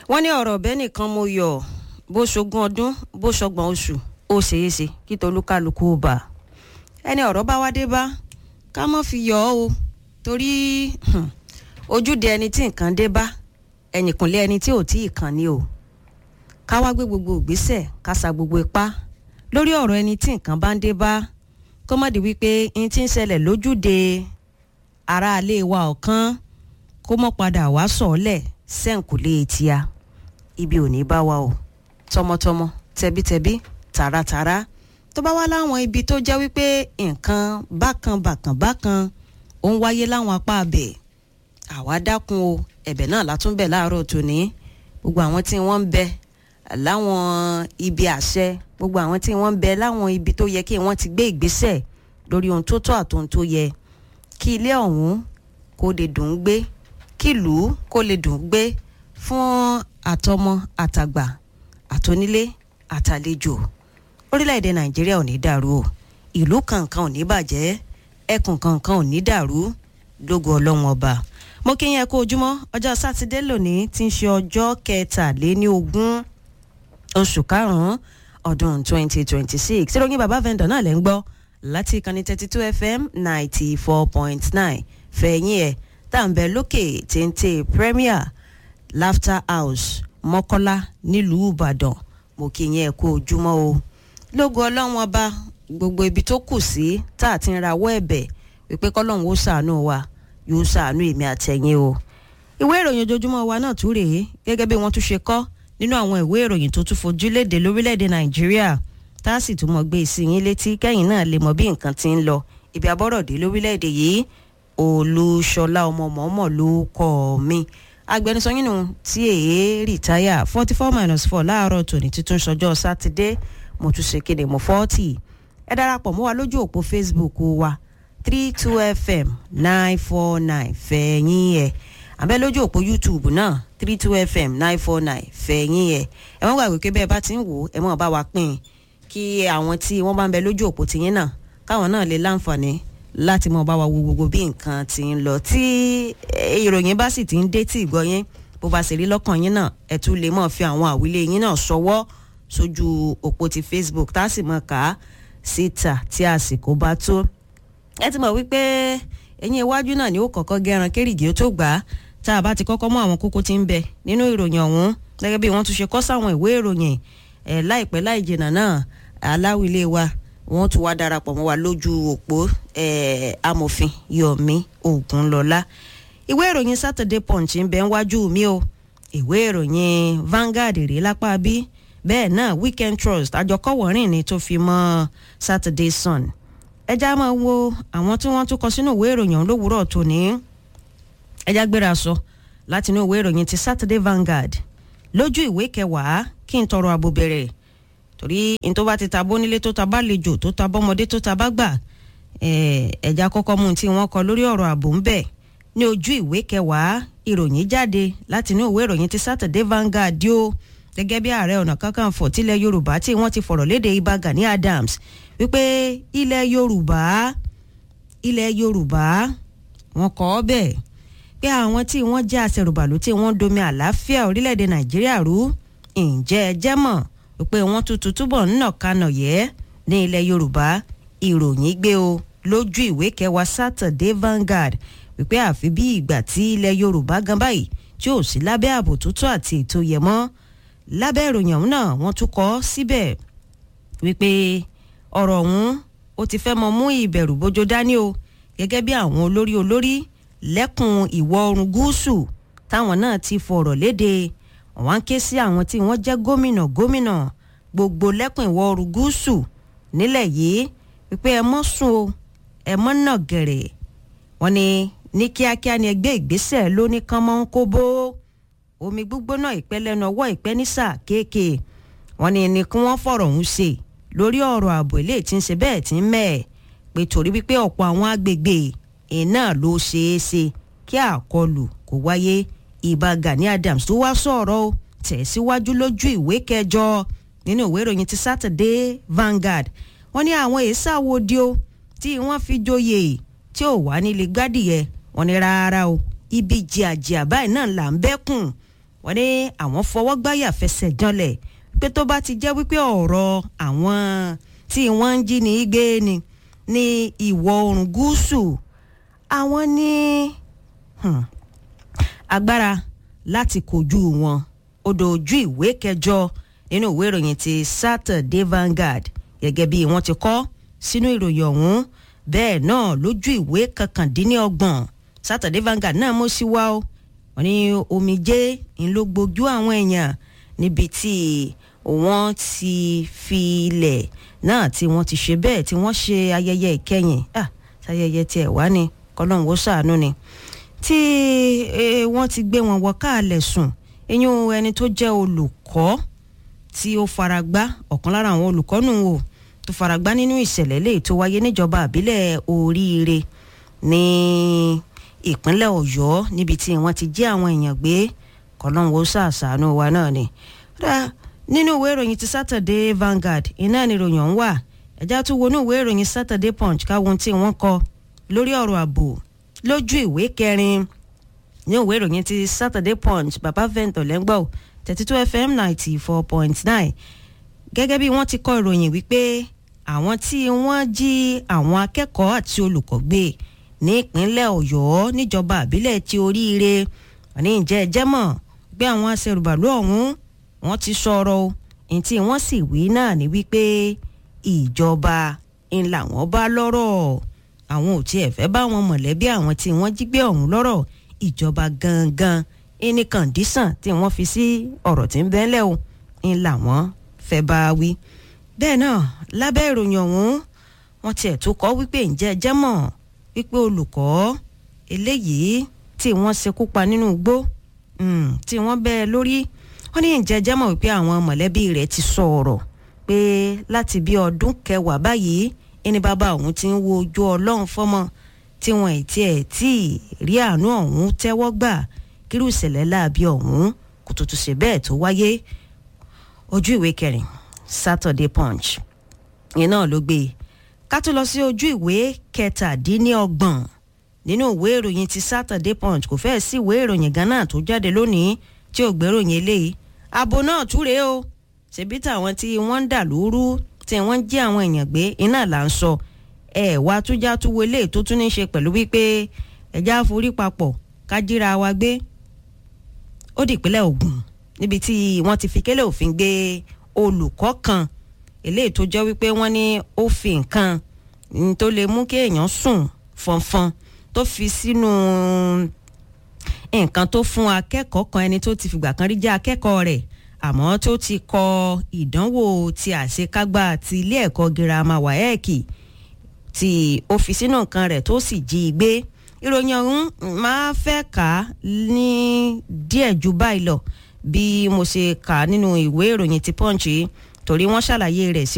wọ́n ní ọ̀rọ̀ ọ̀bẹ nìkan mo yọ̀ bó ṣogún ọdún bó ṣọgbọ̀n oṣù ó ṣeé ṣe kí tolúkálukú bà ẹni ọ̀rọ̀ bá wá dé bá ká mọ́ fi yọ̀ ọ́ o torí ojúde ẹni tí nǹkan dé bá ẹnìkùnlé ẹni tí ò tí ì kàn ní o ká wá gbé gbogbo ìgbésẹ̀ ká sa gbogbo ipá lórí ọ̀rọ̀ ẹni tí nǹkan bá ń dé bá kó má di wípé n ti ń ṣẹlẹ̀ lójúde aráalé wa ọ̀kan kó mọ́ padà wá sọ̀ọ́lẹ̀ sẹ́ǹkùlé tíá ibi ò ní bá wa o tọmọtọmọ tẹbítẹbí tààràtààrà tó bá wá láwọn ibi tó jẹ́ wípé nǹkan bákan bákan bákan ó ń wáyé láwọn apá abẹ̀ àwa dákun o ẹ̀bẹ̀ náà látúnbẹ̀ láàárọ̀ tòní gbogbo àwọn tí wọ́n ń bẹ láwọn ibi àṣẹ gbogbo àwọn tí wọ́n ń bẹ láwọn ibi tó yẹ kí wọ́n ti gbé ìgbésẹ̀ lórí ohun tó tọ́ àtohun tó yẹ kí ilé ọ̀hún kó lè dùn ún gbé kí ìlú kó lè dùn ún gbé fún àtọmọ àtàgbà àtonílé àtàlejò orílẹ̀-èdè nàìjíríà ò ní dàrú o ìlú kankan ò ní bàjẹ́ ẹkùn kankan ò ní dàrú lógo ọlọ́run ọba mo kí yín ẹ kú ojúmọ́ ọjọ́ sátidé lónìí tí ń ṣe ọjọ́ kẹtàléní ogún oṣù karùn-ún ọdún 2026 ìròyìn bàbá vendor náà lẹ́ ń gbọ́ láti ìkànnì 32 fm 94.9 fẹ̀yìn ẹ̀ tá à ń bẹ lókè téńté premier laughter house mọ́kọ́lá nílùú ìbàdàn mo kí yín ẹ kú ojúmọ́ o lógo ọlọ́run ọba gbogbo ibi tó kù sí tá a ti ń rawọ́ ẹ̀bẹ̀ wípé kọ́lọ́run ó ṣàánú wa yóò ṣàánú èmi àtẹ̀yìn o ìwé ìròyìn ojoojúmọ́ wa náà tún rèé gẹ́gẹ́ bí wọ́n tún ṣe kọ́ nínú àwọn ìwé ìròyìn tó tún fojú léde lórílẹ̀‐èdè nàìjíríà tá a sì tún mọ̀ gbé sí yín létí kẹ́yìn náà lè mọ̀ bí nǹkan ti ń lọ ibi abọ́rọ̀dé lórílẹ̀‐èdè yìí olúṣọlá ọmọ mọ́mọ́ ló kọ́ mi agbẹnusọ yín nù tí èé rìtáyà forty four minus four láàárọ̀ tòní tuntun ṣọjọ́ sátidé mo tún ṣe kéde mo forty ẹ darapọ̀ mọ́ wa lójú òpó facebook wa three two fm nine four nine fẹ̀yìn ẹ̀ àbẹ́ lójú òpó youtube náà three two fm nine four nine fẹ̀yìn ẹ̀ ẹ wọ́n gbàgbé pé bẹ́ẹ̀ bá ti ń wò ó ẹ mọ̀ bá wa pín in kí àwọn tí wọ́n bá ń bẹ lójú òpó tiyín náà káwọn náà lè láǹfààní láti mọ̀ bá wa wo gbogbo bí nǹkan ti ń lọ tí ìròyìn bá sì ti ń dé tí ìgbọ́ yín bó bá sì rí lọ́kàn yín náà ẹ tún lè mọ̀ fi àwọn àwílé yín náà ṣọwọ́ sójú òpó ti facebook tá a sì mọ̀ ká síta tí àsìkò bá tó ẹ ti mọ̀ wípé ẹ̀yìn iwájú náà ni ó kọ́kọ́ gẹ́ran kérìgì ó tó gbà á tá a bá ti kọ́kọ́ mú àwọn kókó tí ń bẹ nínú ìròyìn ọ̀hún gẹ́gẹ́ bí wọ́n tún ṣe kọ́ sáwọn ìwé ìròyìn ẹ̀ láìpẹ́ láì jìnnà náà aláwílé wa wọ́n tún wá darapọ̀ mọ́ wa lójú òpó ẹ̀ amòfin yomi ogunlọ́lá ìwé ìròyìn saturday punch ń bẹ wájú mi o ìwé ìròyìn vanguard rèé lápá bí bẹ́ẹ̀ náà weekend trust àjọkọ̀wọ́rìn ni tó fi mọ́ saturday sun ẹja máa wo àwọn tí wọ́n tún kọ sínú ìwé ìròyìn ọ̀hún lówùúrọ̀ tòní ẹja gbéra sọ láti inú ìwé ìròyìn ti saturday vanguard lójú ìwé kẹwàá kí n tọrọ àbò bẹ̀rẹ̀ torí n tó bá ti ta bónílé tó ta bá lejò tó ta bọ́mọdé tó ta bá gbà ẹja kọ́kọ́ mú tí wọ́n kọ lórí ọ̀rọ̀ ààbò ń bẹ̀ ní ojú ìwé kẹwàá ìròyìn jáde láti inú ìwé ìròyìn ti saturday vanguard yóò gẹ́gẹ́ bí ààrẹ ọ̀nà kakanfò tilẹ̀ yorùbá tí wọ́n ti fọ̀rọ̀ léde ibà gani adams wípé ilẹ̀ yorùbá ilẹ̀ yorùbá wọn kọ́ ọ bẹ́ẹ̀ pé àwọn tí wọ́n jẹ́ àṣẹrùbàlù tí wọ́n domi àlàáfíà orílẹ̀-èdè nàìjíríà rú ǹjẹ́ ẹ jẹ́ mọ̀ wípé wọ́n tuntun túbọ̀ ń nà kanà yẹ́ ní ilẹ̀ yorùbá ìròyìn gbé o lójú ìwé kẹwàá saturday vanguard wípé àfi bí ìgbà tí ilẹ̀ yorùbá gan báyìí tí ò sí lábẹ́ ààbò tó tó àti ètò yẹ mọ́ lábẹ́ ìròyìn ọ̀hún náà wọ́n tún kọ́ síbẹ̀ wípé ọ̀rọ̀ ọ̀hún ó ti fẹ́ mọ mú ìbẹ̀rù bójó dání o gẹ́gẹ́ bí àwọn olórí olórí lẹ́kùn ìwọ̀ oòrùn gúúsù táwọn náà ti fọ̀rọ̀ léde wọ́n ń ké sí àwọn tí wọ́n jẹ́ gómìnà gómìnà gbogbo lẹ́kùn ìwọ̀ oòrùn gúúsù nílẹ̀ yìí wípé ẹ mọ́ sùn o ẹ mọ́ nà gẹ̀rẹ̀ wọ́n ní ní kíákíá ni ẹgbẹ́ ìgbésẹ̀ ló ní kán mọ́ ń kó bó omi gbígbóná ìpẹ́ lẹ́nu ọwọ́ ìpẹ́ ní sáà kéèké wọ́n ní ní kí wọ́n fọ̀rọ̀ ọ̀hún ṣe lórí ọ̀rọ̀ ààbò ilé tí ń ṣe bẹ́ẹ̀ tí ń mẹ́ẹ̀ pé torí wípé ọ̀pọ̀ àwọn agbègbè iná ló ṣeé ṣe kí àkọlù kó wáyé ìbá gani adams tó wá sọ̀rọ̀ o tẹ̀síwájú lójú ìwé kẹjọ nínú ìwé ìròyìn ti saturday vanguard wọ́n ní àwọn èsà wo di o tí wọ́n fi joyè tí ò wá nílé gbádìyẹ wọ́n ní rárá o ibi jìàjìà báyìí náà là ń bẹ́kùn wọ́n ní àwọn fọwọ́ gbáyà fẹsẹ̀ janlẹ̀ pé tó bá ti jẹ́ wípé ọ̀rọ̀ àwọn tí wọ́n ń jí ní gbé ni ní ìwọ̀ oòrùn gúúsù àwọn ní hmm, agbára láti kojú wọn ó dojú ìwé kẹjọ nínú ìwé ìròyìn ti Saturday Vanguard gẹ́gẹ́ bí wọ́n ti kọ sínú ìròyìn ọ̀hún bẹ́ẹ̀ náà lójú ìwé kankandínlọ́gbọ̀n Saturday Vanguard náà mú sí wa ó wọ́n ní omijé ń ló gbojú àwọn èèyàn níbi tí wọ́n ti fi ilẹ̀ náà tí wọ́n ti ṣe bẹ́ẹ̀ tí wọ́n ṣe ayẹyẹ ìkẹyìn ah ayẹyẹ tiẹ̀ wá ní kọ́lọ́hún ó ṣàánú ni tí wọ́n ti gbé wọn wọ káàlẹ̀ sùn eyín ẹni tó jẹ́ olùkọ́ tí ó faragbá ọ̀kan lára àwọn olùkọ́ nù o tó faragbá nínú ìṣẹ̀lẹ̀ lè tó wáyé níjọba àbílẹ̀ oríire ní ìpínlẹ̀ ọ̀yọ́ níbi tí wọ́n ti jí àwọn èèyàn gbé kọ́lọ́hún ó ṣàṣàánú wa náà ni nínú ìwé ìròyìn ti Saturday Vanguard iná ni ìròyìn ọ̀hún wà ẹ̀já tún wọnú ìwé ìròyìn Saturday Punch káwọn tí wọ́n kọ lórí ọ̀rọ̀ ààbò lójú ìwé kẹrin ní ìwé ìròyìn ti Saturday Punch bàbá vento lẹ́ngbọ̀n thirty two FM ninety four point nine gẹ́gẹ́ bí wọ́n ti kọ ìròyìn wípé àwọn tí wọ́n jí àwọn akẹ́kọ̀ọ́ àti olùkọ́ gbé ní ìpínlẹ̀ Ọ̀yọ́ níjọba àbílẹ̀ ti oríire ní ìjẹ́ ẹjẹ́ mọ̀ gbé àwọn aṣèrùbàlú ọ̀hún wọ́n ti sọ̀rọ̀ o ní tí wọ́n sì wí náà ní wípé ìjọba ń làwọn bá lọ́rọ̀ àwọn ò tiẹ̀ fẹ́ bá wọn mọ̀lẹ́bí àwọn tí wọ́n jí gbé ọ̀hún lọ́rọ̀ ìjọba gangan ní kàndísàn tí wọ́n fi sí ọ̀rọ̀ tí ń bẹ́ńlẹ̀ o ń làwọn fẹ́ bá wí. bẹ́ẹ̀ náà lábẹ́ ìròyìn ọ̀hún wọ́n tiẹ̀ tó kọ́ wípé ǹjẹ́ jẹ́ mọ̀ wípé olùkọ́ eléyìí tí wọ́n ṣekú pa nínú igbó tí wọ́n bẹ́ẹ̀ lórí wọ́n ní ǹjẹ́ jẹ́ mọ̀ wípé àwọn mọ̀lẹ́bí rẹ̀ ti sọ̀rọ̀ pé láti bí ọdún kẹwàá báyìí ẹni bàbá òun ti ń wo ojú ọlọ́run fọ́mọ tí wọn ì tiẹ̀ tí ì rí àánú ọ̀hún tẹ́wọ́ gbà kírú ìṣẹ̀lẹ̀ láabi ọ̀hún kò tó tún ṣe bẹ́ẹ̀ tó wáyé ojú ìwé kẹrin Saturday Punch yẹn náà ló gbé ká tó lọ sí ojú ìwé kẹtàdínlọ́gbọ̀n nínú ìwé ìròyìn ti Saturday Punch kò fẹ́ẹ̀ sí ìwé ìròyìn Ghana tó jáde lónìí tí ò gbéròyìn eléyìí abo náà túre o ṣebí táwọn tí wọ́n ń dà lóru tí wọ́n ń jí àwọn èèyàn gbé iná là ń sọ ẹ wá tújá túwo eléyìí tó tún ní ṣe pẹ̀lú wípé ẹja forí papọ̀ ká jíra wa gbé ó di ìpínlẹ̀ Ògùn níbi tí wọ́n ti fi kélé òfin gbé olùkọ́ kan eléyìí tó jẹ́ wípé wọ́n ní ó fi nǹkan tó lè mú kí èèyàn sùn fọnfọn tó fi sínú nǹkan tó fún akẹ́kọ̀ọ́ kan ẹni tó ti fìgbà kan rí jẹ́ akẹ́kọ̀ọ́ rẹ̀ àmọ́ tó ti kọ ìdánwò ti àṣekágbá ti ilé ẹ̀kọ́ girama wáyẹ́ẹ̀kì tí ó fi sínú nǹkan rẹ̀ tó sì jí i gbé ìròyìn ọ̀hún máa fẹ́ kà á ní díẹ̀ ju báyìí lọ bí mo ṣe kà á nínú ìwé ìròyìn ti Punch torí wọ́n ṣàlàyé rẹ̀ sí